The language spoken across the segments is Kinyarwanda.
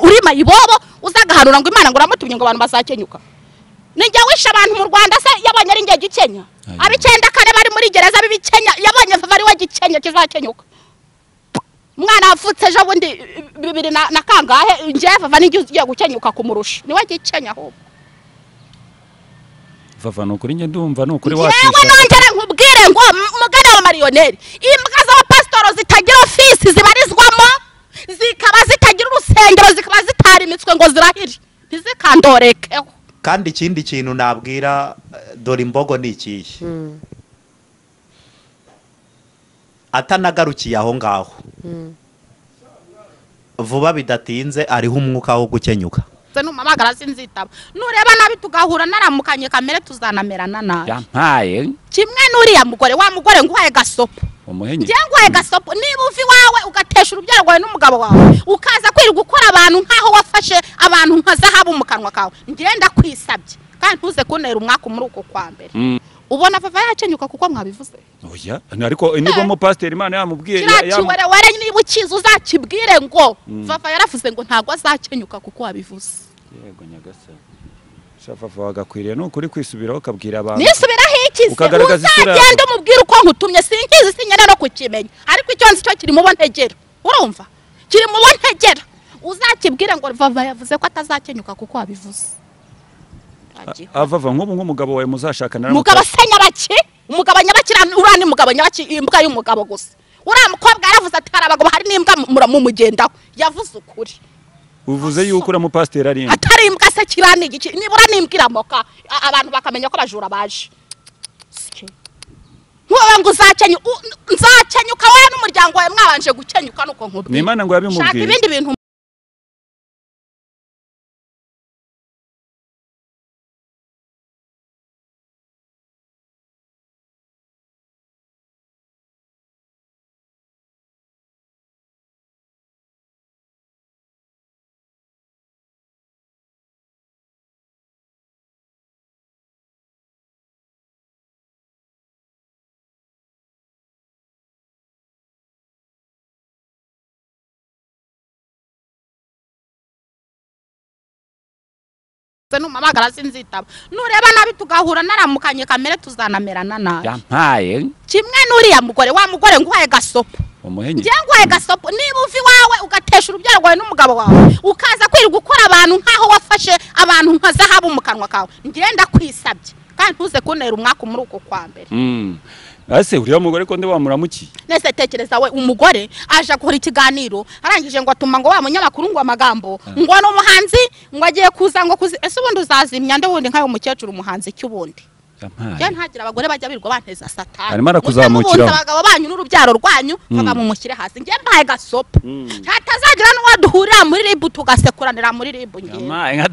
umutima ibobo uzagahanura ngo imana ngo uramutumye ngo abantu bazakenyuka ni njye wishe abantu mu rwanda se yabonye ari njye gikenya Hanyuma. ab'icyenda kane bari muri gereza b'ibikenya yabonye ava ari we gikenya kizakenyuka umwana wavutse ejo bundi bibiri na na kangahe njyewe vava n'igihe ugiye gukenyuka kumurusha niwe gikenya ahubwo vava ni ukuri njye ndumva ni ukuri yewe nongere nkubwire ngo m- mugane wa mariyoneri imbwa z'abapasitoro zitagira ofisi zibarizwamo zikaba zitagira urusengero zikaba zitarimitswe ngo zirahire ntizikandoreke kandi ikindi kintu nabwira eh, dore imbogo ni ikihe atanagarukiye aho ngaho vuba bidatinze ariho umwuka wo gukenyuka ze numamagara sinzitaba nureba nabi tugahura naramukanye kamere tuzanamerana nabi yampaye kimwe n'uriya mugore wa mugore nguhaye gasopo umuhenyi njye nguhaye gasopo niba uva iwawe ugatesha urubyaro rwawe n'umugabo wawe ukaza kwirirwa ukora abantu nk'aho wafashe abantu nka zahabu mu kanwa kawe njye ndakwisabye kandi ntuze kuntera umwaka muri uko kwa mbere Mm. ubona papa yakenyuka kuko mwabivuze oya ariko nibwo umupasiteri imana yamubwiye kiriya ya- yamu- kiwerewere niba ukizi uzakibwire ngo Mm. papa yaravuze ngo ntabwo azakenyuka kuko wabivuze yego nyagasani sha vava wagakwiriye ni ukuri kwisubiraho ukabwira abantu nisubiraho iki se Ukagaragaza isura yawe. uzagenda umubwire uko nkutumye sinkizi sinyene no kukimenya ariko icyo nzi cyo kiri mu bo ntegera urumva kiri mu bo ntegera uzakibwire ngo vava yavuze ko atazakenyuka kuko wabivuze Agiho. A- avava nk'ubu nk'umugabo wawe muzashaka umugabo naramuta se nyabaki umugabo nyabaki uriya- uriya ni umugabo nyabaki imbwa y'umugabo gusa uriya mukobwa yaravuze ati hari abagabo hari n'imbwa mu- mumugendaho yavuze ukuri uvuze yuko uramupasiteri ari imwe atari imbwa se kiriya ni igiki nibura nimbwira moka a- abantu bakamenya ko abajura baje ntubabe ngo uzakenyu u- nzakenyuka wowe n'umuryango wawe mwabanje gukenyuka nuko ni nkubwira imana ngo shaka yabimubwiye ibindi bintu se numamagara sinzitaba nureba nabi tugahura naramukanye kamere tuzanamerana nabi yampaye kimwe n'uriya mugore wa mugore nguhaye gasopo umuhenyi njye nguhaye gasopo niba uva iwawe ugatesha urubyaro rwawe n'umugabo wawe ukaza kwirirwa ukora abantu nk'aho wafashe abantu nka zahabu mu kanwa kawe njye ndakwisabye kandi ntuze kuntera umwaka muri uko kwa mbere Mm. ase uriya mugore ko ndi wamuramukiye nese tekereza we umugore aje akora ikiganiro arangije ngo atuma ngo wa munyamakuru ngo amagambo ngo ni umuhanzi ngo agiye kuza ngo kuzi ese ubundi uzazimya nde wundi nk'ayo mukecuru umuhanzi cy'ubundi njye yampaye ntagira abagore bajya birirwa banteza satani Arimo arakuzamukiraho. Muze mubuze abagabo banyu n'urubyaro rwanyu Mm. baga mumushyire hasi njye mbaye gasopo Mm. hatazagira n'uwo duhurira muri ribu tugasekuranira muri ribu ngewe yampaye nka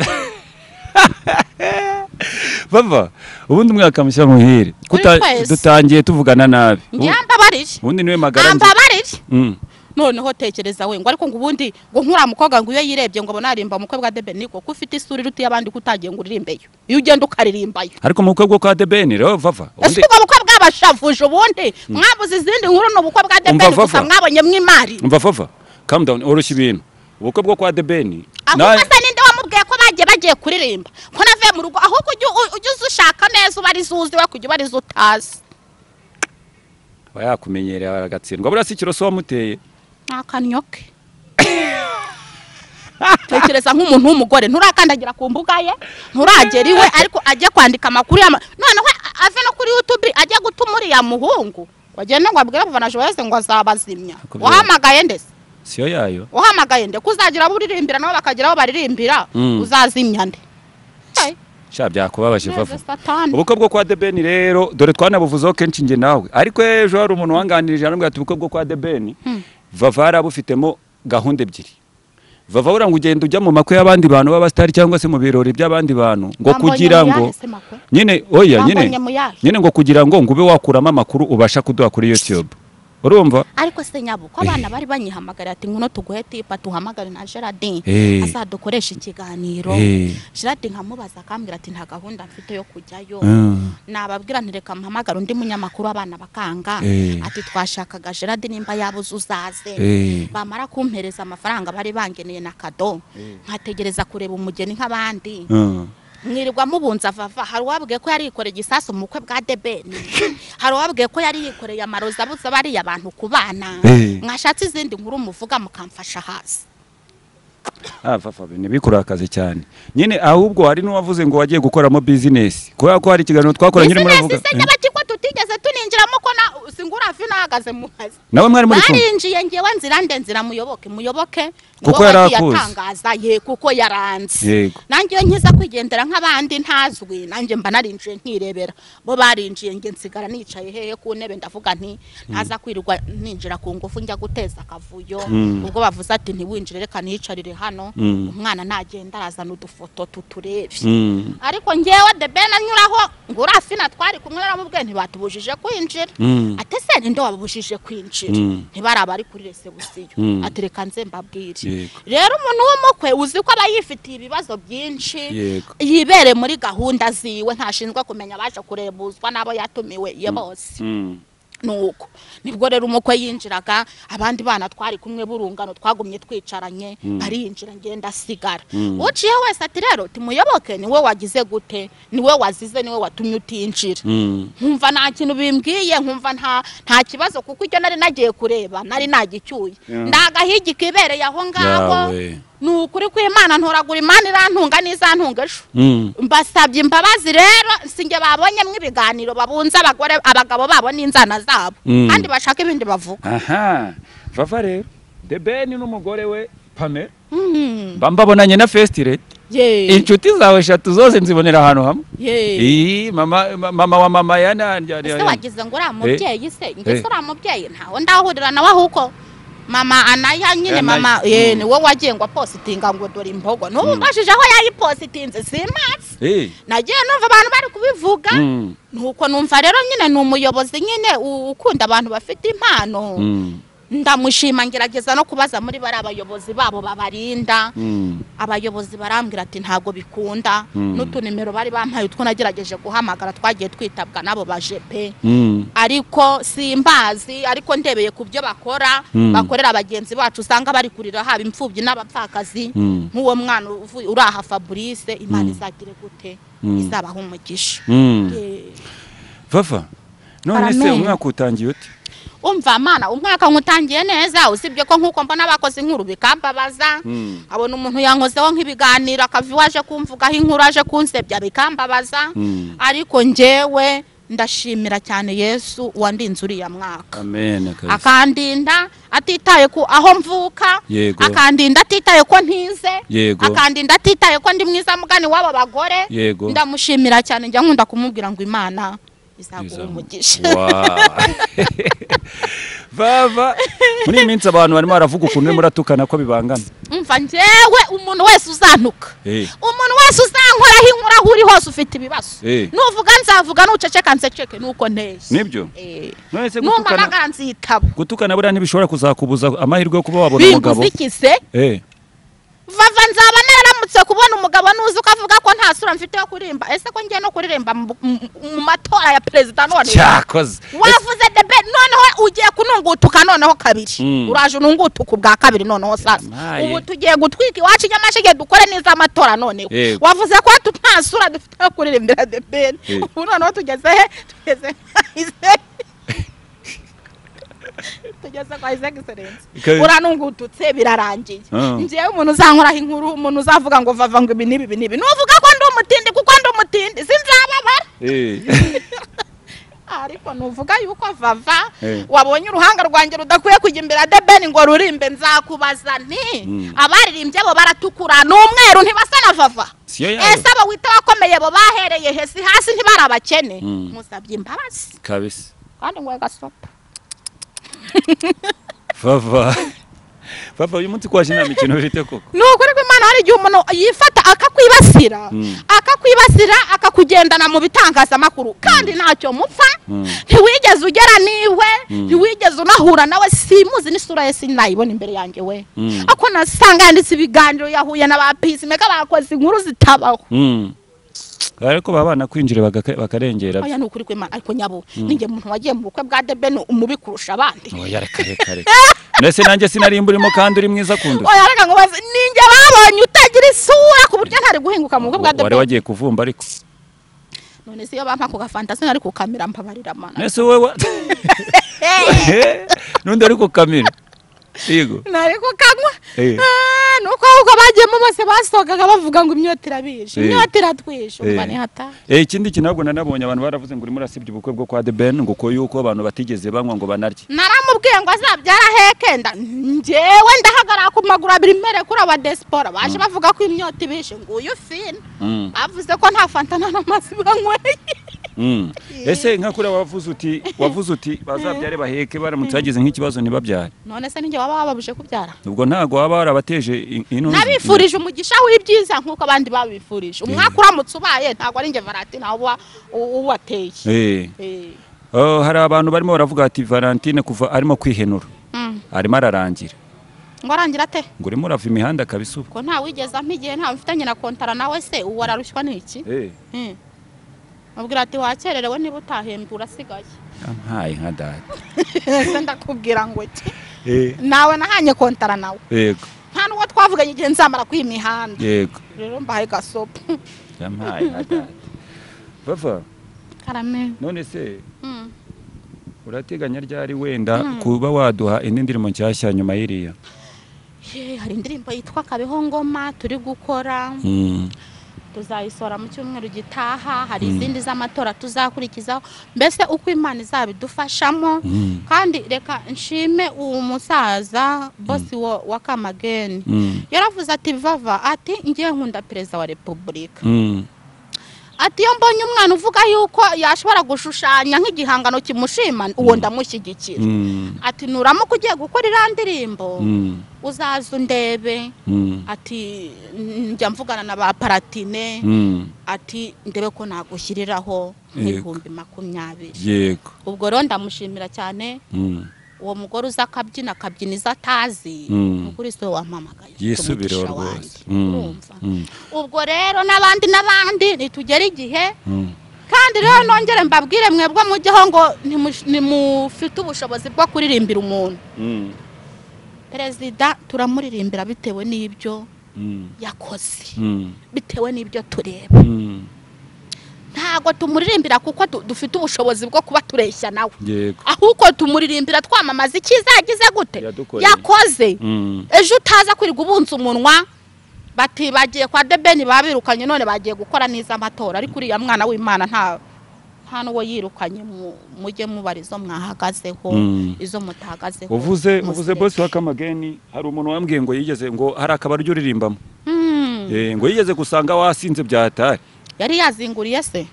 bava ubundi umwaka mushya muhire Kuta- twese. dutangiye tuvugana nabi njye Ubu- mbabarire ubundi niwe magara nzi mbabarire Mm. noneho tekereza we ngo ariko ngo ubundi ngo nkura mukobwa ngo iyo yirebye ngo bonarimba umukwe bwa debe niko ko ufite isura iruta iy'abandi ko utagiye ngo uririmbeyo iyo ugenda ukaririmbayo ariko mu bukwe bwo kwa debeni rero vava ese ubundi ubwo bukwe bw'abashavuje ubundi mwabuze izindi nkuru ni ubukwe bwa debe Umva, gusa Vava. mwabonye mw'imari umva vava calm down urushya ibintu ubukwe bwo kwa debeni ahubwo se ninde wamubwiye ko bagiye bagiye kuririmba ko navuye mu rugo ahubwo ujye u- ujye uza ushaka neza ubarizo uzi we kujya ubarizo utazi aba yakumenyereye agatsindwa buriya si ikiro so wamuteye ni akanyo ke tekereza nk'umuntu w'umugore nturakandagira ku mbuga ye nturagera iwe ariko ajye kwandika amakuru y'ama noneho a- ave no kuri yutube ajye gutuma uriya muhungu wagenda ngo abwire abafana joyce ngo azabazimya Akubwira- wahamagaye ndetse siyo yayo wahamagaye nde kuzagira abo uririmbira nabo bakagira aho baririmbira Mm. uzazimya nde Hey, sha byakubabaje neze vava satani ubukwe bwo kwa debeni rero dore twanabuvuzeho kenshi njye nawe ariko ejo hari umuntu wanganirije arambwira ati ubukwe bwo kwa debeni vava hari abufitemo gahunda ebyiri vava buriya ngo ugenda ujya mu makwe y'abandi bantu b'abasitari cyangwa se mu birori by'abandi bantu ngo Bambonye kugira mu ngo yahe se makwe? nyine oya Bambonye nyine mu yahe? nyine ngo kugira ngo ngo ube wakuramo amakuru ubasha kuduha kuri youtube urumva ariko se nyabuko abana Eh. bari banyihamagara ati nguno tuguhe tipa tuhamagare na Gerardin Eh. azadukoresha ikiganiro Eh. Gerardin nkamubaza akambwira ati nta gahunda mfite yo kujyayo Mm. nababwira ntireka mpamagara undi munyamakuru abana bakanga Eh. ati twashakaga Gerardin nimba yabuze uzaze Eh. bamara kumpereza amafaranga bari bangeneye na kado nkategereza kureba umugeni nk'abandi Mm. mwirirwa mubunza vava hari uwabwiye ko yari yikoreye igisasu mu bukwe bwa debeni hari uwabwiye ko yari yikoreye amarozi abuze bariya abantu ku bana Eh. mwashatse izindi nkuru muvuga mukamfasha hasi Ah, fafa ntibikurakaze cyane nyine ahubwo hari n'uwavuze ngo wagiye gukoramo bizinesi kubera ko hari ikiganiro twakoranye urimo uravuga bizinesi se nyabakigwa tutigeze tuninjiramo ko na singura fi nahagaze mu kazi nawe mwari muri kumwe barinjiye ngewe nzira nde nzira muyoboke muyoboke Kuko niwe yari wagiye akuzi. atangaza ye kuko yaranze Yego. nanjye iyo nkiza kwigendera nk'abandi ntazwi nanjye mba narinjiye nkirebera bo barinjiye nge nsigara nicaye hehe ku ntebe ndavuga nti ntaza kwirirwa ninjira ku ngufu njya guteza akavuyo Mm. ubwo bavuze ati ntiwinjire reka niyicarire hano Mm. umwana nagenda arazana udufoto tuturebe Mm. ariko ngewe the ben anyuraho ngura fina twari kumwe naramubwiye ntibatubujije kwinjira Mm. ati se ninde wabubujije kwinjira Mm. ntibaraba ari kuri resebusiyo Mm. ati reka nze mbabwire Yego. rero umuntu w'umukwe uzi ko aba yifitiye ibibazo byinshi Yego. yibere muri gahunda ziwe ntashinzwe kumenya abaje kurebuzwa n'abo yatumiwe ye bose Mm. nuko nibwo rero umukwe yinjiraga abandi bana twari kumwe burungano twagumye twicaranye barinjira ngenda asigara uciye wese ati rero tumuyoboke niwe wagize gute niwe wazize niwe watumye utinjira Mm. nkumva nta kintu bimbwiye nkumva nta nta kibazo kuko icyo nari nagiye kureba nari nagicyuye Yeah. ndagahigi kibereye aho ngaho Yawe. ni ukuri kw'imana ntoragura imana irantunga n'izantunga ejo Mm. mbasabye imbabazi rero singe babonyemo ibiganiro babunze abagore abagabo babo n'inzana zabo Mm. kandi bashaka ibindi bavuga aha vava rero the ben n'umugore we pame mba mbabonanye na festire Ye, inshuti zawe eshatu zose nzibonera ahantu hamwe ye. iyi mama ma- mama wa mama ya na- ya- ya- ese wagize ngo uriya mubyeyi se Eh. ngese uriya mubyeyi ntawe ndahurira nawe ahubwo mama anaya nyine Anaya. mama Mm. ye niwe wagiye ngo apositinga ngo dore imbogo n'ubu mbashije aho yayipositinze simazi Eh, nagiye numva abantu bari kubivuga mm, nuko numva rero nyine ni umuyobozi nyine u- ukunda abantu bafite impano mm, ndamushima ngerageza no kubaza muri bari abayobozi babo babarinda mm, abayobozi barambwira ati ntabwo bikunda Mm. n'utunimero bari bampaye utwo nagerageje guhamagara twagiye twitabwa n'abo bajepe mm, ariko simbazi ariko ndebeye ku byo bakora Mm. bakorera bagenzi bacu usanga bari kurira haba imfubyi n'abapfakazi Mm. nk'uwo mwana uvuye- uri aha fabrice imana Mm. izagire gute Mm. izabaha umugisha mm. Eh. vava none se Aramenya. umwaka utangiye ute umva mana umwaka nkutangiye neza usibye ko nkuko mbona abakoze inkuru bikambabaza Mm. abona umuntu yankozeho nk'ibiganiro akava iwaje kumvugaho inkuru aje kunsebya bikambabaza Mm. ariko njyewe ndashimira cyane yesu wandinze uriya mwaka amen kabisa. akandinda atitaye ku aho mvuka Yego. akandinda atitaye ko ntize Yego. akandinda atitaye ko ndi mwiza mugani w'aba bagore Yego. ndamushimira cyane njya nkunda kumubwira ngo imana izaguha Izamu- umugisha Wow. vava muri iyi minsi abantu barimo baravuga ukuntu muratukana ko bibangana umva njyewe umuntu wese uzantuka Eh. umuntu wese uzankoraho inkuru aho uri hose ufite ibibazo Eh. nuvuga nzavuga nuceceka nseceke nuko nteshye Nibyo? Eh. none se gutukana numpamagara nzitaba gutukana buriya ntibishobora kuzakubuza amahirwe yo kuba wabona umugabo binguzikize Eh, vava nzaba naramutse kubona umugabo nuzi ukavuga ko nta sura mfite yo kuririmba ese ko ngiye no kuririmba mu- mu mu matora ya perezida none cyakoze wavuze debe noneho ugiye kunungutuka noneho kabiri Mm. uraje unungutuka ubwa kabiri noneho sasa Yampaye. ubu tugiye gutwika iwacu nyamashige dukore neza amatora noneho Yego. wavuze ko tu- nta sura dufite yo kuririmbira debeni Yego. ubu noneho tugeze he tugeze kwa Isaac. tugeze kwa Isaac Excellence Kabiri. uranungututse birarangiye Ah. njyewe umuntu uzankoraho inkuru umuntu uzavuga ngo vava ngo ibi n'ibi ibi n'ibi nuvuga ko ndi umutindi kuko ndi umutindi sinzababara Eh. ariko nuvuga yuko vava Eh. wabonye uruhanga rwanjye rudakwiye kujya imbere ya debeni ngo rurimbe nzakubaza nti Mm. abaririmbye bo baratukura ni umweru ntibasa na vava Siyo yabo. ese abo wita wakomeye bo bahereye hesi hasi ntibari abakene Mm. musabye imbabazi kabisa kandi ngo gasopa vava papa uyu munsi kwashe nta mikino bifite koko ni ukuri kw'imana hari igihe umuntu yifata akakwibasira Mm. akakwibasira akakugendana mu bitangazamakuru kandi ntacyo mupfa Mm. ntiwigeze ugera niwe Mm. ntiwigeze unahura nawe simuzi n'isura ye sinayibona imbere yanjye we Mm. ako nasanga yanditse ibiganiro yahuye na ba pisimeka bakoze inkuru zitabaho Mm. ariko baba banakwinjira bagaka- bakarengera oya ni ukuri kw'imana ariko nyabo ninjye muntu wagiye mu bukwe bwa debeni umubi kurusha abandi oya reka reka reka mbese nanjye sinarimbura urimo kandi uri mwiza kundi oya reka ngo baze ninjye babonye utagira isura ku buryo ntari guhinguka mu bukwe bwa wari debeni wagiye kuvumba ariko none se iyo bampa ako gafantasi nari kukamira mbabarira mana mbese wowe nundi ariko kamera yego nari kukanywa Eh. Ah, nuko ahubwo bagiyemo bose basohokaga bavuga ngo imyota irabishe Eh. imyota iratwishe Eh. umva nihata Eh, ikindi kintu ntabwo nanabonye abantu baravuze ngo urimo urasibya ubukwe bwo kwa The Ben ngo ko yuko abantu batigeze banywa ngo banarye naramubwiye ngo azabyara hekenda njyewe ndahagarara ku maguru abiri mbere kuri aba desipora baje bavuga ko imyota ibishe nguyu fina Mm, bavuze ko nta fanta n'amazi banyweye mm. ese nka kuri wavuze uti wavuze uti bazabyare baheke baramutse bagize nk'ikibazo ntibabyare none se ninjye waba wababuje kubyara ubwo ntabwo waba warabateje in- intuzi nabifurije umugisha w'ibyiza nk'uko abandi babifurije umwaka uramutse ubaye ntabwo ari njye valentina uba u- uwateye Eh, Eh. oh, hari abantu barimo baravuga ati valentine kuva arimo kwihenura Mm. arimo ararangira ngo arangira ate ngo urimo urava imihanda akabisuba ko nta wigeze ampa igihe nta mfitanye na kontara nawe se ubu ararushywa n'iki Eh, Hmm. mubwira ati wakererewe niba utahembwe urasigaye yampaye nka data ese ndakubwira ngo iki Eh, nawe nahanye kontara nawe yego nta n'uwo twavuganye igihe nzamara kwiha imihanda yego rero mbahaye gasopo yampaye nka data bava karame none se Hmm. urateganya ryari wenda kuba waduha indi ndirimbo nshyashya nyuma y'iriya Ye, hari indirimbo yitwa kabeho ngoma turi gukora tuzayisohora mu cyumweru gitaha hari izindi z'amatora tuzakurikizaho mbese uko imana izabidufashamo Mm. kandi reka nshime uwo musaza bosi wa- wa kamageni Mm. yaravuze ati vava ati ngiye nkunda perezida wa repubulika Mm. ati iyo mbonye umwana uvuga yuko yashobora gushushanya nk'igihangano kimushima uwo ndamushyigikira Mm. ati nuramuka ugiye gukora iriya ndirimbo Mm. uzaza undebe Mm. ati njya mvugana na ba paratine Mm. ati ndebe ko nagushyiriraho Yego. nk'ibihumbi makumyabiri yego ubwo rero ndamushimira cyane Mm. uwo mugore uza akabyina akabyina izo atazi Mm. ukuri siwe wampamagaye ufite yisubireho umugisha rwose wanjye. Mm. urumva Mm. ubwo rero n'abandi n'abandi nitugere igihe Mm. kandi rero nongere mbabwire mwebwe mujyeho ngo ntimush- ntimufite ubushobozi bwo kuririmbira umuntu Mm. perezida turamuririmbira bitewe n'ibyo Mm. yakoze Mm. bitewe n'ibyo tureba Mm. ntabwo tumuririmbira kuko du- dufite ubushobozi bwo kuba tureshya nawe yego ahubwo tumuririmbira twamamaza ikizagize gute Yadukoreye. yakoze Mm. ejo utaza kwirirwa ubunza umunwa bati bagiye kwa debeni babirukanye none bagiye gukora neza amatora ariko uriya mwana w'imana nta nta n'uwo yirukanye mu- mujye mubara izo mwahagazeho Mm. izo mutahagazeho uvuze uvuze museke. bosi wa kamageni hari umuntu wambwiye ngo yigeze ngo hari akabari ujya uririmbamo Mm. Eh, ngo yigeze gusanga wasinze byatari yari yazinguriye se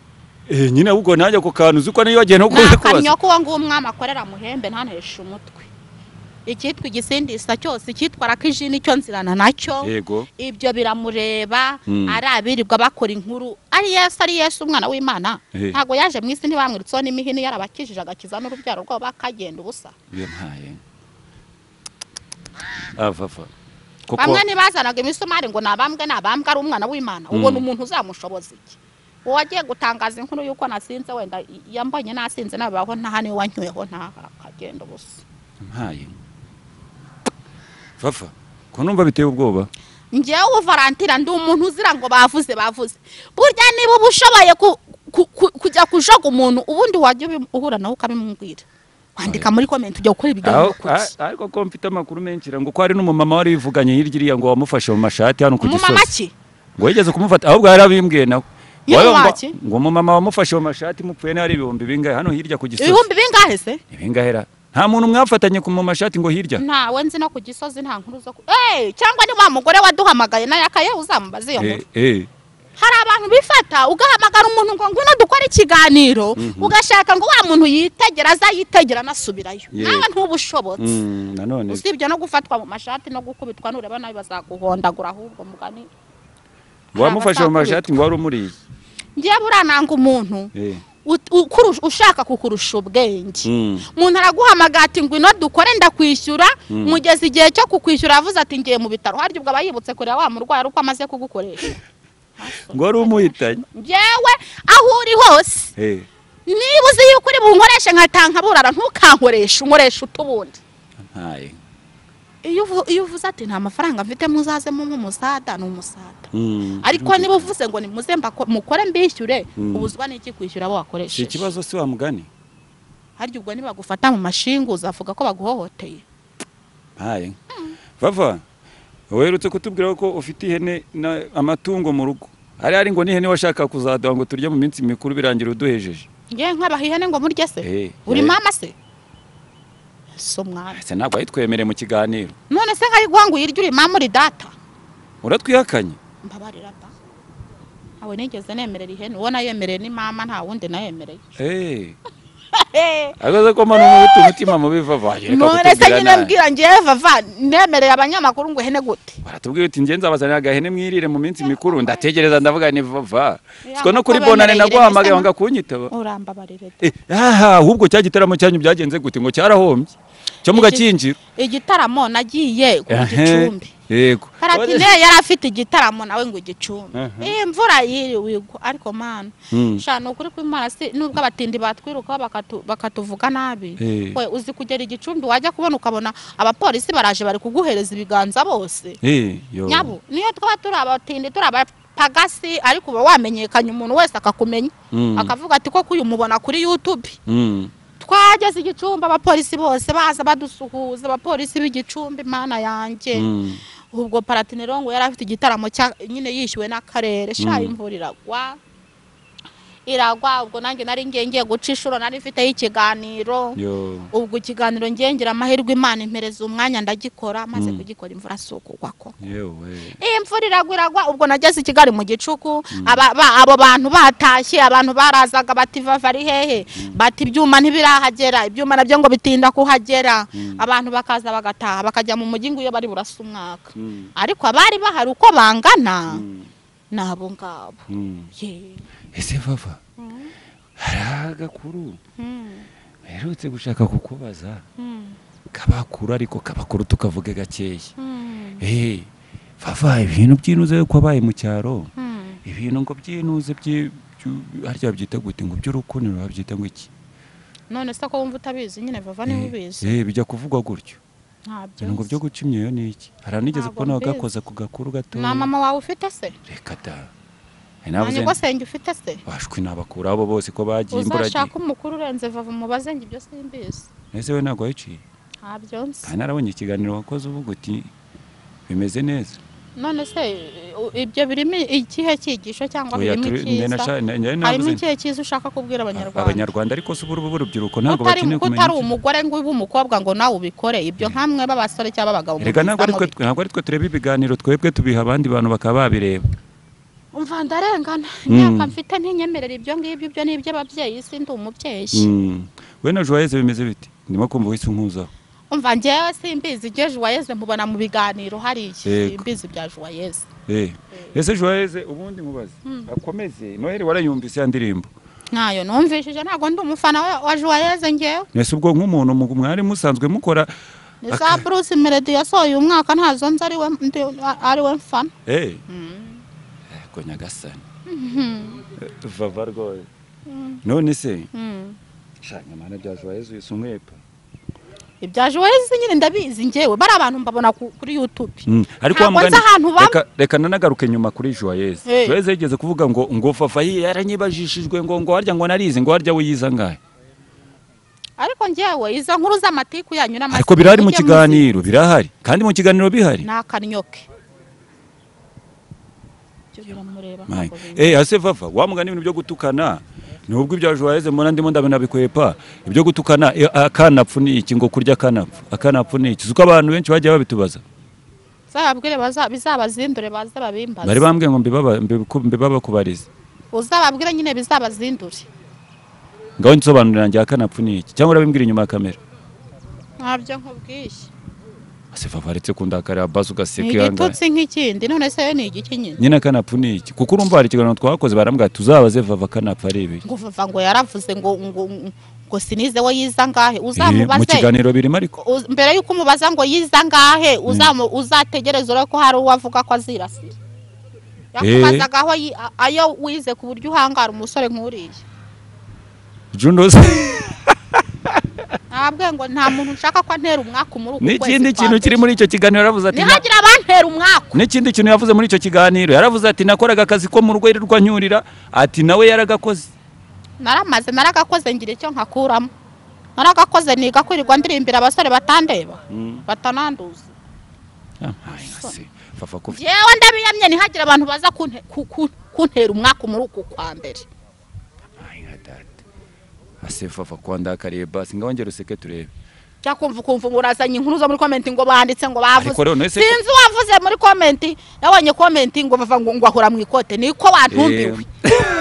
Eh, nyine ahubwo nanjye ako kantu uzi ko niyo wagiye no kuza kubaza nakamyo ko uwo nguwo umwami akorera muhembe ntaneshe umutwe icyitwa igisindisha cyose icyitwa rakiji nicyo nzirana nacyo yego ibyo biramureba Mm. ari abirirwa bakora inkuru ari yesu ari yesu umwana w'imana Eh. ntabwo yaje mu isi ntibamwiritseho n'imihini yarabakijije agakiza n'urubyaro rwabo bakagenda ubusa iyo ntaye avava koko bamwe ntibazanaga imisumari ngo ni abambwe ni abambwe ari umwana w'imana ubona Mm. umuntu uzamushoboza iki uwo wagiye gutangaza inkuru y'uko nasinze wenda yambonye nasinze nabaho ntaha niwe wanyuyeho ntaha akagenda ubusa ntaye vava ko numva biteye ubwoba njyewe ubu valentine ndi umuntu uzira ngo bavuze bavuze burya niba uba ushoboye ku- ku- ku- kujya kujoga umuntu ubundi wajya ubi- uhura nawe ukabimubwira wandika muri komenti ujya gukora ibiganiro Aho- kuki a- ariko ko mfite amakuru menshi ngo ko hari n'umumama wari wivuganye hirya iriya ngo wamufashe mu mashati hano ku umumama gisozi ki ngo yigeze kumufata ahubwo yari abimbwiye nawe Nyine Wowe ngo- waki? ngo umumama wamufashe mu mashati mupfuye n'ahari ibihumbi bingahe hano hirya ku gisozi ibihumbi bingahe se ibingahe ra nta muntu mwafatanye ku mu mashati ngo hirya ntawe nzi no ku gisozi nta nkuru zo ku Eh, cyangwa ni wa mugore waduhamagaye nayo akaye uzamubaze iyo Eh, nkuru eh, hari abantu bifata ugahamagara umuntu ngo ngwino dukore ikiganiro ugashaka ngo wa muntu yitegera aza yitegera anasubirayo Yego. nawe ntubushobots Mm, nanone usibye no gufatwa mu mashati no gukubitwa nureba nabi bazaguhondagura ahubwo mugani wamufashe mu abatakuye. mashati ngo wari umuriye ngiye burananga umuntu Eh. ut- ukurusha- ushaka kukurusha ubwenge Mm. umuntu araguhamagara ati ngwino dukore ndakwishyura Mm. mugeze igihe cyo kukwishyura avuze ati ngiye mu bitaro harya ubwo aba yibutse kureba wa murwayi ari uko amaze kugukoresha ngo wari umuhitanye njyewe aho uri hose Eh. niba uzi yuko uri bunkoreshe nkatanka burara ntukankoreshe unkoreshe utubundi ntaye iyo uvu- iyo uvuze ati nta mafaranga mfite muzazemo nk'umusada ni umusada Mm. ariko niba uvuze ngo nimuze mbako- mukore mbishyure Mm. ubuzwa n'iki kwishyura abo si wakoresheje ikibazo si wa mugani harya ubwo nibagufata mu mashinga uzavuga ko baguhohoteye ntaye vava werutse kutubwira ko ufite ihene na- amatungo mu rugo hari hari ngo n'ihene washaka kuzaduha ngo turye mu minsi mikuru birangira uduhejeje ngewe nkabaha ihene ngo murye se Eh, uri eh. mama se si umwana ese ntabwo wayitwemereye mu kiganiro none se nkayiguha ngo uyirye uri mama uri data uratwihakanye mbabarira ba ntawe nigeze nemerera ihene uwo nayemereye ni mama nta wundi nayemereye Eh. agaze ko mano n'ubuti umutima mubi vava yereka none se kutubwira nyine nabi mbwira ngewe vava nemereye abanyamakuru ngo ihene gute baratubwira uti njye nzabazanira agahene mwirire mu minsi mikuru ndategereza ndavuga ni vava Ya, siko no kuko kuri bonane bemereye nagwahamagaye ireme wanga kunyitaba urambabarire da. Eh, aha ahubwo cya gitaramo cyanyu byagenze gute ngo cyarahombye Iki- cyo mugakinjira igitaramo nagiye ku Ehe, gicumbi yego Karatine yari afite igitaramo nawe ngo igicumbi Mhm. iyi mvura yiri wigwa ariko mana Mm. sha ni ukuri kw'imana si nubwo abatindi batwirukaho bakatu- bakatuvuga nabi Eh. we uzi kugera igicumbi wajya kubona ukabona abapolisi baraje bari kuguhereza ibiganza bose Eh, yo. nyabo niyo twaba turi abatindi turi abapagasi ariko uba wamenyekanye umuntu wese akakumenya Mm. akavuga ati koko uyu mubona kuri youtube Mm. twageze igicumbi abapolisi bose baza badusuhuza abapolisi b'igicumbi mana yanjye Mm. ubwo paratinirongo yari afite igitaramo cya nyine yishyuwe n'akarere sha Mm. imvura iragwa iragwa ubwo nanjye nari ngiye ngiye guca inshuro nari mfiteho ikiganiro Yo. ubwo ikiganiro ngiye ngira amahirwe imana impereza umwanya ndagikora maze Mm. kugikora imvura si ukugwa ko Yewe. iyi mvura iragwa iragwa ubwo nageze i kigali mu gicuku aba- ba- abo bantu batashye abantu barazaga bati vava ari hehe bati ibyuma ntibirahagera ibyuma nabyo ngo bitinda kuhagera abantu bakaza bagataha bakajya mu mujyi ngo iyo bari burasa umwaka Mm. ariko abari bahari uko bangana Mm. ni abo ngabo Mm. Ye. ese vava Mm. hari agakuru Mm. mperutse gushaka kukubaza Mm. kabakuru ariko kabakuru tukavuge gakeya Mm. Eh, vava ibintu byinuze ko wabaye mu cyaro Mm. ibintu ngo byinuze byi- byu- harya babyita gute ngo by'urukundo babyita ngo iki none se ko wumva utabizi nyine bava niba ubizi Eh, eh, bijya kuvugwa gutyo ntabyo ibintu ngo byo guca imyeyo ni iki hari anigeze Ntabwo kubona mbizi. wagakoza ku gakuru gato nta mama wawe ufite se reka da Eh, nta navuze nyungu senge ufite se bashwi nabakura abo bose ko bagiye imbura uzashaka umukuru urenze vava umubaze ngo ibyo simbizi ese we ntabwo wayiciye ntabyo nzi kandi narabonye ikiganiro wakoze uvuga uti bimeze neza none se u- ibyo birimo ikihe cyigisho cyangwa Oya, birimo turi- njye icyiza nasha- njye harimo navuze nti, ikihe cyiza ushaka kubwira abanyarwanda abanyarwanda ariko si ubu urubyiruko ntabwo utari bakeneye kumenya utari iki. umugore ngo ube umukobwa ngo nawe ubikore ibyo nkamwe b'abasore cyangwa abagabo erega ntabwo ari twe mubizamo ntabwo ari twe tureba ibiganiro twebwe tubiha abandi bantu bakaba babireba bi- umva ndarengana Mm. imyaka mfite ntinyemerera ibyo ngibyo ibyo ni iby'ababyeyi si ndi umubyeyi Mm. we na joyeze bimeze biti ndimo kumva wese unkuzaho umva ngewe simbizi ibyo juwayeze mubona mu biganiro hariya Yego. simbizi ibya juwayeze Eh, ese joyeze ubundi mubaze akomeze noheli warayumvise ya ndirimbo ntayo numvishije ntabwo ndi umufana wa- wa juwayeze ngewe ese ubwo nk'umuntu mu- mwari musanzwe mukora ni za bruce melody yasohoye uyu mwaka ntazo nzi ariwe ndi- ariwe mfana eh yego nyagasani vava rwose none se Mm. shaka mana bya joyeze uyu si umwepa ibya juwayeze nyine ndabizi ngewe bari abantu mbabona ku- kuri youtube Mm, ariko wa Ntabwo mugani nzi ahantu bam- reka- reka nanagaruke nyuma kuri joyeze Eh. joyeze yigeze kuvuga ngo ngo fafa yi yaranyibajishijwe ngo ngo harya ngo narizi ngo harya we yiza ngahe ariko ngewe izo nkuru z'amatiku yanyu n'amasiku ariko birahari mu mujye muzi- kiganiro birahari kandi mu kiganiro bihari ni akanyoke Ibyo biramureba Mai. ntabwo bizi. Eh ase vava wamuga n'ibintu byo gutukana nubwo ibya joyeze mbona ndimo ndabona bikwepa ibyo gutukana eh, akanapfu ni iki ngo kurya akanapfu akanapfu ni iki uko abantu benshi bagiye babitubaza uzababwire baza- bizabazindure baze babimbaze bari bambwiye ngo mbibaba- mbiku- mbibabakubarize uzababwire nyine bizabazindure ngaho nsobanurira njye akanapfu ni iki cyangwa urabibwira inyuma ya kamera ntabyo nkubwiye ase vava aretse kundakarira basi ni ugaseka ihangane igitutsi nk'ikindi none se yo ni igiki nyine nyine akanapfu ni iki kuko urumva hari ikiganiro twakoze barambwira tuzabaze vava akanapfu ari ibiki ngo vava ngo yaravuze ngo ngo ngo sinize we yiza ngahe Eh, mu uzamubaze kiganiro birimo ariko Uz- mbere y'uko umubaza ngo yiza ngahe uzamu- uzategereze urebe ko hari uwo avuga ko azirasira yakubazaga aho yi- a- ayo wize ku buryo uhangara umusore nk'uriya jundos ntabwe ngo nta muntu nshaka ko antera umwaku muri uku n'ikindi kwa kintu kiri mbere. muri icyo kiganiro yaravuze ati "Na- nihagira abantera umwaku n'ikindi kintu yavuze muri icyo kiganiro yaravuze ati nakoraga akazi ko mu rwego rwanyurira ati nawe yaragakoze naramaze naragakoze ngira icyo nkakuramo naragakoze niga kwirirwa ndirimbira abasore batandeba batananduza Ah, ay, ase, vava ko- ngewe ndabiyamye ntihagira abantu baza kunte- ku- ku- kuntera umwaku muri uku kwa mbere ay, nka data. ase vava kwandakariye basi ngaho ngera useke turebe jya kumva ukumva ngo urazanye inkuru zo muri komenti ngo banditse ngo bavuze Ariko rero none se- sinzi wavuze muri komenti yabonye komenti ngo bava ngo ngo ahura mu ikote niko wantumbiwe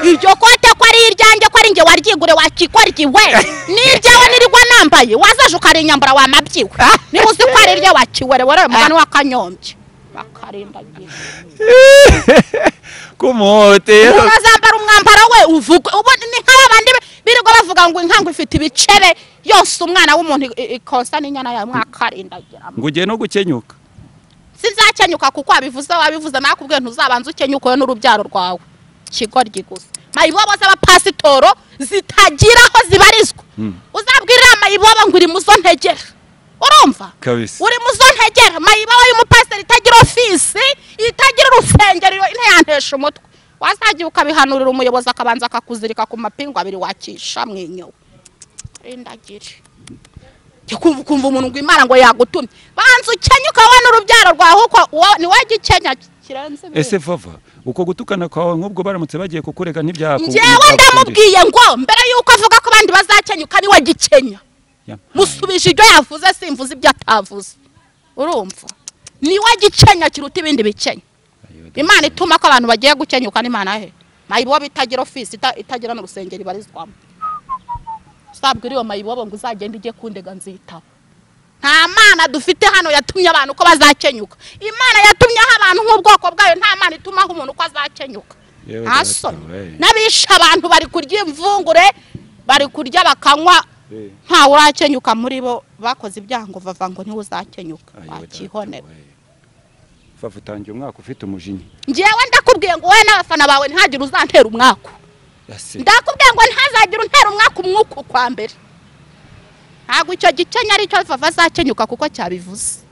iryo kote ko ari iryanjye ko ari njye waryigure wakikora igiwe n'iryawe nirirwa nambaye wazaje ukarinyambura wamabyiwe niba uzi ko ari iryo wakiwere werewe mugani w'akanyombye bakarindagira kumuhotera urazambara umwambaro we uvuga ubu ni nk'aba bandi birirwa bavuga ngo inkangu ifite ibicebe yose umwana w'umuntu i- ikonsa n'inyana yawe mwakarindagira ngo ugiye no gukenyuka sinzakenyuka kuko wabivuze wabivuze nawe kubwiye ntuzabanza ukenyuka wowe n'urubyaro rwawe ikigoryi gusa mayibobo z'abapasitoro zitagira aho zibarizwa uzabwirira mayibobo ngo uri mu zo ntegera urumva kabisa uri mu zo ntegera mayibobo y'umupasiteri itagira ofisi itagira urusengero iyo ntiyantesha umutwe wazagiye ukabihanurira umuyobozi akabanza akakuzirika ku mapingu abiri wakisha mwenyewe rindagire kumva ukumva umuntu ngo imana ngo yagutumye banza ukenyuka wowe n'urubyaro rwawe kuko wowe- ni wowe gikenya kirenze ibindi. ese vava uko gutukana kwawe nk'ubwo baramutse bagiye kukureka ntibyaku njyewe ndamubwiye ngo mbere y'uko avuga ko abandi bazakenyuka ni we gikenya Ya. musubije ibyo yavuze simvuze ibyo atavuze urumva ni we gikenya kiruta ibindi bikenya imana ituma ko abantu bagiye gukenyuka ni imana he mayibobo itagira ofisi ita- itagira n'urusengero ibarizwamo uzabwira iyo mayibobo ngo uzagende ujye kundega nzitaba nta mana dufite hano yatumye abantu ko bazakenyuka imana yatumyeho abantu nk'ubwoko bwayo nta mana itumaho umuntu ko azakenyuka Yewe nta data, soni we. n'abishe abantu bari kurya imvungure bari kurya bakanywa Eh. ntawe urakenyuka muri bo bakoze ibyango bava ngo niwe uzakenyuka wakihonera vava utangiye umwaka ufite umujinya ngewe ndakubwiye ngo wowe n'abafana bawe ntihagire uzantera umwaku ase ndakubwiye ngo ntihazagire untera umwaka umwuka ukwa mbere ntabwo icyo gikenya aricyo vava azakenyuka kuko cyabivuze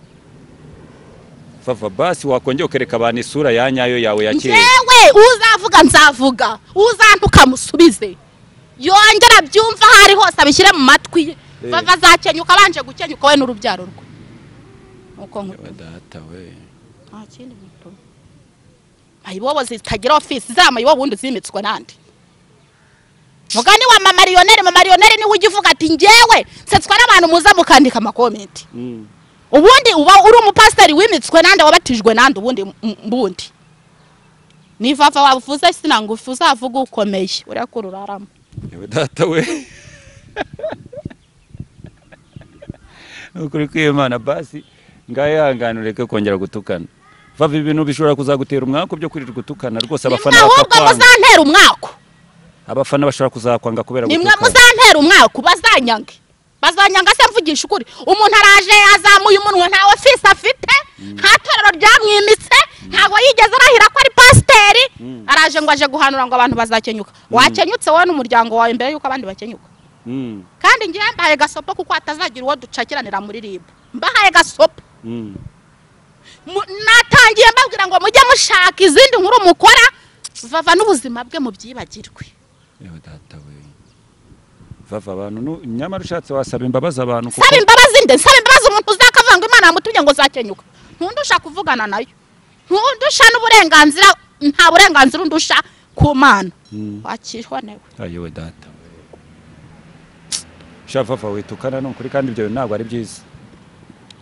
vava basi wakongera ukereka abantu isura ya nyayo yawe ya kera ngewe uzavuga nzavuga uzantuka musubize yongera abyumva aho ari hose abishyire mu matwi ye Eh. bava azakenyuka abanje gukenyuka we n'urubyaro rwe nuko Yewe data we nta kindi mutuma mayibobo zitagira ofisi ziriya mayibobo ubundi zimitswe n'andi mugani wa mamariyoneri mamariyoneri niwe ujya uvuga ati ngewe nsetswa n'abantu muza mukandika amakomenti Mm. ubundi uba uri umupasiteri wimitswe nande wabatijwe nande ubundi m- mbundi nivava wavuze sina ngufi uzavuga ukomeye urekura urarama yewe data we ukuri kw'imana basi ngaho ihangane ureke kongera gutukana vava ibintu bishobora kuzagutera umwaka byo kwirirwa utukana rwose nimwe abafana ahubwo bakakwanga muzantera umwaku abafana bashobora kuzakwanga kubera nimwe gutukana muzantera umwaku bazanyange bazanyanga se mvugisha ukuri umuntu araje azamuye umunwa nta ofisi afite nta torero ryamwimitse ntabwo yigeze arahira ko ari pasiteri araje ngo aje guhanura ngo abantu bazakenyuka wakenyutse wowe n'umuryango wawe mbere y'uko abandi bakenyuka Mm, kandi ngewe mbahaye gasopo kuko hatazagira uwo ducakiranira muri rib mbahaye gasopo mm. Mu- natangiye mbabwira ngo mujye mushaka izindi nkuru mukora vava n'ubuzima bwe mubyibagirwe yewe data we vava abantu nu- nyamara ushatse wasaba imbabazi abantu kuko saba imbabazi nde saba imbabazi umuntu uzakavuga ngo imana yamutumye ngo zakenyuka ntundusha kuvugana nayo ntundusha n'uburenganzira nta burenganzira undusha ku mana Mm. wakihonewe Ah, yewe data we sha vava witukana ni ukuri kandi ibyo bintu ntabwo ari byiza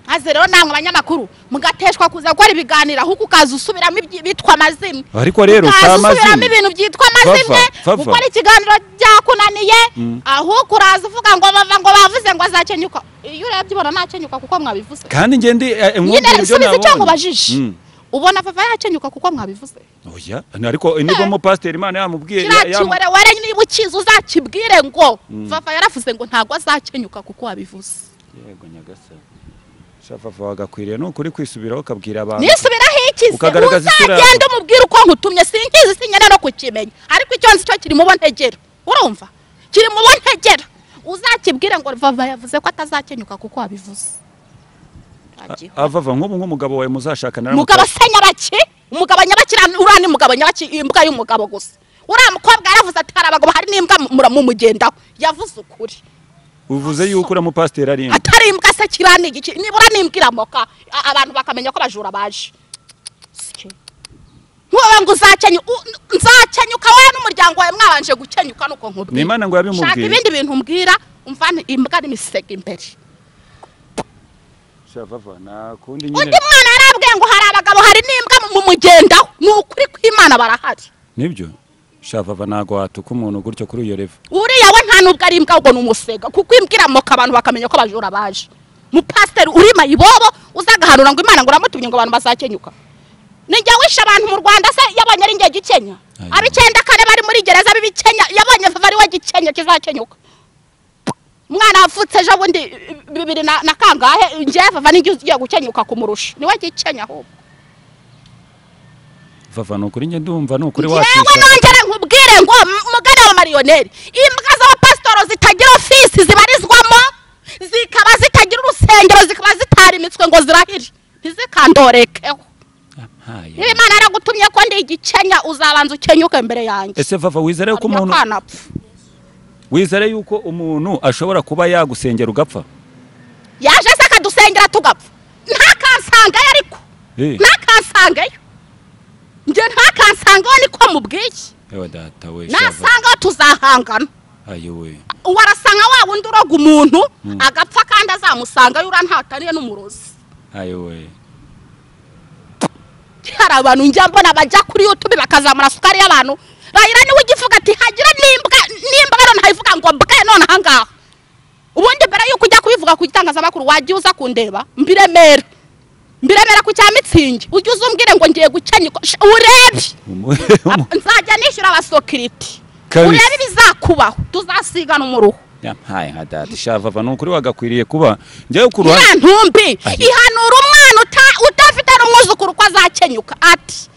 maze rero namwe abanyamakuru mugateshwa kuza gukora ibiganiro ahubwo ukaza usubiramo ibyi- bitwa amazina Ariko rero, si ukaza amazina. usubiramo ibintu byitwa amazina Vava, vava. gukora ikiganiro byakunaniye ahubwo uraza uvuga ngo bava ngo bavuze ngo azacenyuka iyo urebye ubona ntacenyuka kuko mwabivuze kandi ngendi nyine subiza icyo nkubajije ubona papa yacenyuka kuko mwabivuze oya ariko nibwo mupasiteri imana yamubwiye ya- kiriya yamu- kiwere were niba ukizi uzakibwire ngo papa yaravuze ngo ntabwo azacenyuka kuko wabivuze yego nyagasani shafava wagakwiriye ni ukuri kwisubiraho ukabwira abantu nisubiraho ikize Ukagaragaza isura uzagenda yawe. umubwire uko nkutumye sinkizi sinyana no kukimenya ariko icyo nzi cyo kiri mu bo ntegera urumva kiri mu bo ntegera uzakibwire ngo vava yavuze ko atazakenyuka kuko wabivuze Agiho. avava nk'ubu nk'umugabo wawe muzashakana aramuka- umugabo se nyabaki umugabo nyabaki uriya- uriya ni mugabo nyabaki imbwa y'umugabo gusa uriya mukobwa yaravuze ati hari abagabo hari n'imbwa mu- mumugendaho yavuze ukuri uvuze yuko uramupasiteri ari imwe atari imbwa se kiriya ni igiki nibura n'imbwa iramoka a- abantu bakamenya ko abajura baje ntuba ngo uzakenyu u- nzakenyuka wowe n'umuryango wawe mwabanje gukenyuka nuko nkubwira Ni Imana ngo yabimubwiye. shaka ibindi bintu umbwira umvane imbwa n'imisego imbere shafava nta kundi undi nyine mwana yarabwiye ngo hari abagabo hari n'imbwa mu- mumugendaho ni ukuri kw'imana barahari nibyo shafava ntabwo watuka umuntu gutyo kuri iyo revo uriya we nta nubwo ari imbwa ahubwo ni umusega kuko imbwira moka abantu bakamenya ko abajura baje mupasiteri uri mayibobo uzagahanura ngo imana ngo uramutumye ngo abantu bazakenyuka nijya wishe abantu mu rwanda se yabonye ari njye gikenya Ayo. ab'icyenda kane bari muri gereza b'ibikenya yabonye vava ari we gikenya kizakenyuka umwana wavutse ejo bundi bibiri na na kangahe njye vava nijye ugiye gukenyuka kumurusha niwe gikenya ahubwo vava ni ukuri njye ndumva ni ukuri yewe wakwishyura nongere nkubwire ngo m- mugana wa mariyoneri imbwa z'abapasitoro zitagira ofisi zibarizwamo zikaba zitagira urusengero zikaba zitarimitswe ngo zirahire ntizikandoreke Haye. niba imana yaragutumye ko ndi igikenya uzabanza ukenyuke mbere yanjye ese vava wizere yuko Hanyuma umuntu kanapfa. wizere yuko umuntu ashobora kuba yagusengera ugapfa yaje se akadusengera tugapfa ntakansangayo ariko Eh, ntakansangayo njye ntakansangayo niko mubwiye ewa data we shava nasangaho tuzahangana ayowe warasanga wa wundi uroga umuntu agapfa kandi azamusangayo urantataniye n'umurozi ayowe hari abantu njya mbona bajya kuri yutube bakazamura sukari y'abantu rayira niwe ugivuga ati hagira n'imbwa n'imbwa rero ntayivuga ngo mbwe none ahangaha ubundi mbere yuko ujya kubivuga ku gitangazamakuru wajya uza kundeba mbiremera mbiremera ku cya mitsingi ujye uza umbwire ngo ngiye gukenyuka Sh- urebe Umu- umu- nzajya nishyura abasokiriti Kabisa. urebe ibizakubaho tuzasigana umuruho yampaye nka data shava ni ukuri wagakwiriye kuba njyewe ku ruhande ya ntumbi Ayo. ihanura umwana uta- udafite n'umwuzukuru ko azakenyuka ati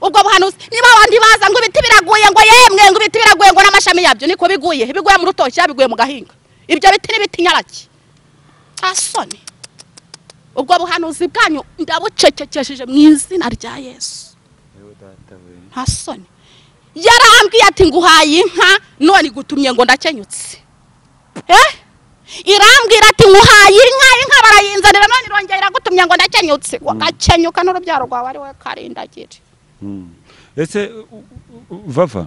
ubwo buhanuzi niba abandi baza ngo ibiti biraguye ngo yemwe ngo ibiti biraguye ngo n'amashami yabyo niko biguye biguye mu rutoki cyangwa biguye mu gahinga ibyo biti ni ibiti nyaraki tasoni ubwo buhanuzi bwanyu ndabucecekesheje mu izina rya yesu nta soni yarambwiye ati nguhaye inka none igutumye ngo ndakenyutse eh irambwira ati nguhaye inka inka barayinzanira none irongera iragutumye ngo ndakenyutse wagakenyuka n'urubyaro rwawe ari we karindagire Mm. ese u- u- u- vava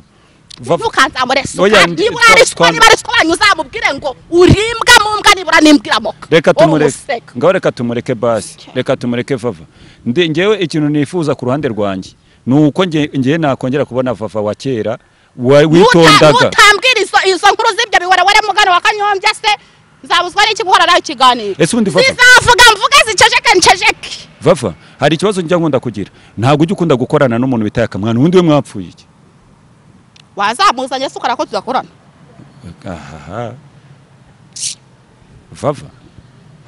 vava ntukanzamure Oya, sukari ndi- nibura ari sukari twa- niba ari sukari uzamubwire ngo urimbwa mu mbwa nibura n'imbwira moka reka Wowe tumureke umuseka. ngaho reka tumureke basi Okay. reka tumureke vava Nde- njyewe ikintu nifuza ku ruhande rwanjye ni uko nge- ngewe nakongera kubona vava wa kera wa- witondaga ntutambwira izo izo nkuru z'ibyo biwerewere mugano wa kanyombya se nzabuzwa n'iki guhora nawe ikiganiro Ese ubundi Papa- zizavuga mvuge ziceceke nceceke vava hari ikibazo njya nkunda kugira ntabwo ujya ukunda gukorana n'umuntu bitaye akamwana ubundi we mwapfuye iki wazamuzanye se ukora ko tudakorana ahaha vava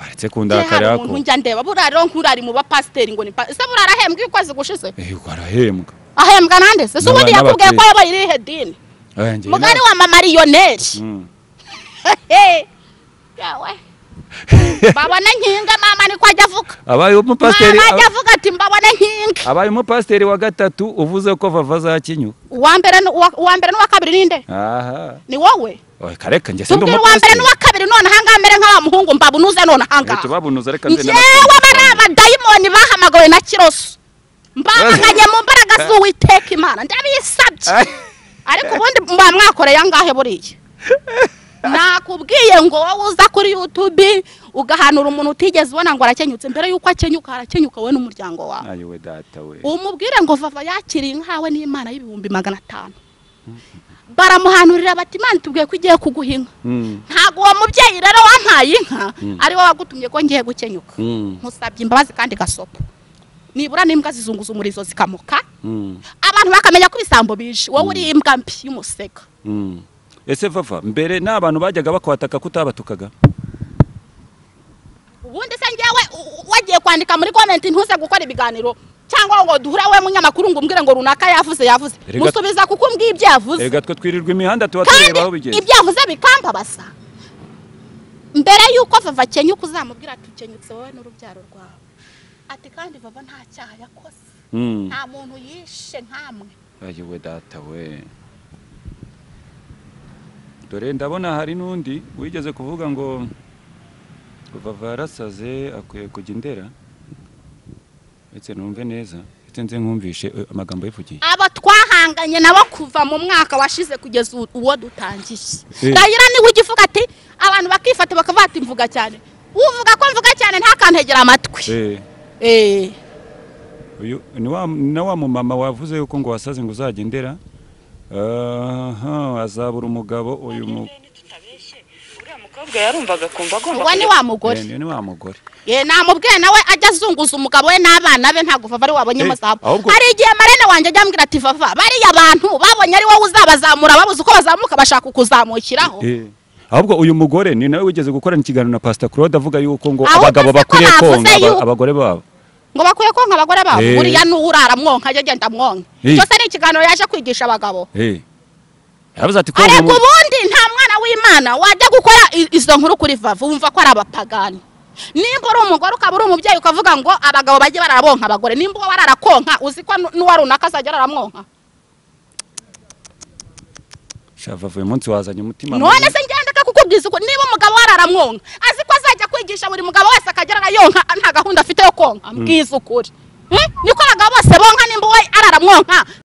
waretse kundakarira hari ko umuntu njya ndeba buriya rero nk'urari mu bapasiteri ngo ni pa ese buriya arahembwa iyo ukwezi gushize Eh, warahembwa ahembwa nande se se ubundi N'aba- yakubwiye ko n'abakire. yabaye irihe dini Eh, njyewe mugari na- wa mamariyoneri Mm. yawe mbabona nkinga mama niko ajya avuga abaye umupasiteri mama ajya aba- avuga ati mbabona nkinga abaye umupasiteri wa gatatu uvuze ko vava azakinyuka uwa mbere n'uwa- uwa mbere n'uwa kabiri ninde aha ni wowe Oye, kareka njye sindi tubwire uwa mbere umupasiteri n'uwa kabiri none ahangaha mbere nk'aba muhungu mbabunuze none Eh, ahangaha tubabunuza reka nze ngewe bari abadayimoni bahamagawe na kiroso mbamaganye mu mbaraga z'uwiteka imana ndabisabye ariko ubundi muba mwakoreye angahe buriya nakubwiye ngo wowe uza kuri yutubi ugahanura umuntu utigeze ubona ngo arakenyutse mbere y'uko akenyuka harakenyuka wowe n'umuryango wawe ayo we data we umubwire ngo vava yakiriye inkawe n'imana y'ibihumbi magana atanu baramuhanurira bati imana itubwiye ko igiye kuguha inka Mm, ntabwo uwo mubyeyi rero wampaye inka Mm. ari wowe wagutumye ko ngiye gukenyuka mm, nkusabye imbabazi kandi gasopo nibura n'imbwa zizunguza umurizo zikamoka mm, abantu bakamenya ko ibisambo bije wowe uri imbwa mbi y'umusega mm. ese vava mbere nta bantu bajyaga bakwataka ko utabatukaga ubundi se ngewe u- u- wagiye kwandika muri komenti ntuze gukora ibiganiro cyangwa ngo duhure we munyamakuru ngo umbwire ngo runaka yavuze yavuze Erega- musubiza kuko umbwiye ibyo yavuze reka twe twirirwa imihanda tuba kandi tureba aho bigeze ibyo yavuze bikambabaza mbere y'uko vava akenyuka uzamubwira ati ukenyutse wowe n'urubyaro rwawe ati kandi vava nta cyaha yakoze Mm. nta muntu yishe nkamwe ayo we data we dore ndabona hari n'undi wigeze kuvuga ngo vava yarasaze akwiye kujya indera ndetse numve neza ndetse nze nkumvishe eh, amagambo yivugiye abo twahanganye nabo kuva mu mwaka washize kugeza u- uwo dutangiye Eh. gahira niwe ugivuga ati abantu bakifata bakavuga ati mvuga cyane uvuga ko mvuga cyane ntakantegera amatwi Eh, Eh. uyu ni wa- na wa mumama wavuze yuko ngo wasaze ngo uzajya indera aha azabura umugabo uyu mu tutabeshye uriya mukobwa yarumvaga akumva agomba uwo ni wa mugore Eh, ni ni wa mugore Eh, namubwiye nawe ajya azunguza umugabo we n'abana be ntabwo vava ari we wabonyemo Eh, zabo ahubwo- hari igihe marene wanjye ajya ambwira ati vava bariya bantu babonye ari wowe uzabazamura babuze uko bazamuka bashaka kukuzamukiraho Eh, ahubwo uyu mugore ni nawe wigeze gukorana ikiganiro na pastor Claude avuga yuko ngo Ahubwo abagabo se ko bakwiye navuze konka aba- yuko- abagore babo ngo bakwiye konka abagore babo Eh. buriya n'uwurara mwonka ajya agenda mwonka Eh. cyose ni ikiganiro yaje kwigisha abagabo Eh. yavuze ati konka ariko mu- ubundi nta mwana w'imana wajya gukora i- izo nkuru kuri vava wumva ko ari abapagani nimba uri umugore ukaba uri umubyeyi ukavuga ngo abagabo bajye barabonka abagore nimba uwo bararakonka uzi ko nu- n'uwa runaka azajya aramwonka shava uyu munsi wazanye umutima none mubi. se ngendeka kukubwiza uko niba umugabo wararamwonka azi ko azajya kwigisha buri mugabo wese akagera arayonka nta gahunda afite yo konka mbwiza ukuri Hmm? niko abagabo bose bonka nimba uwo araramwonka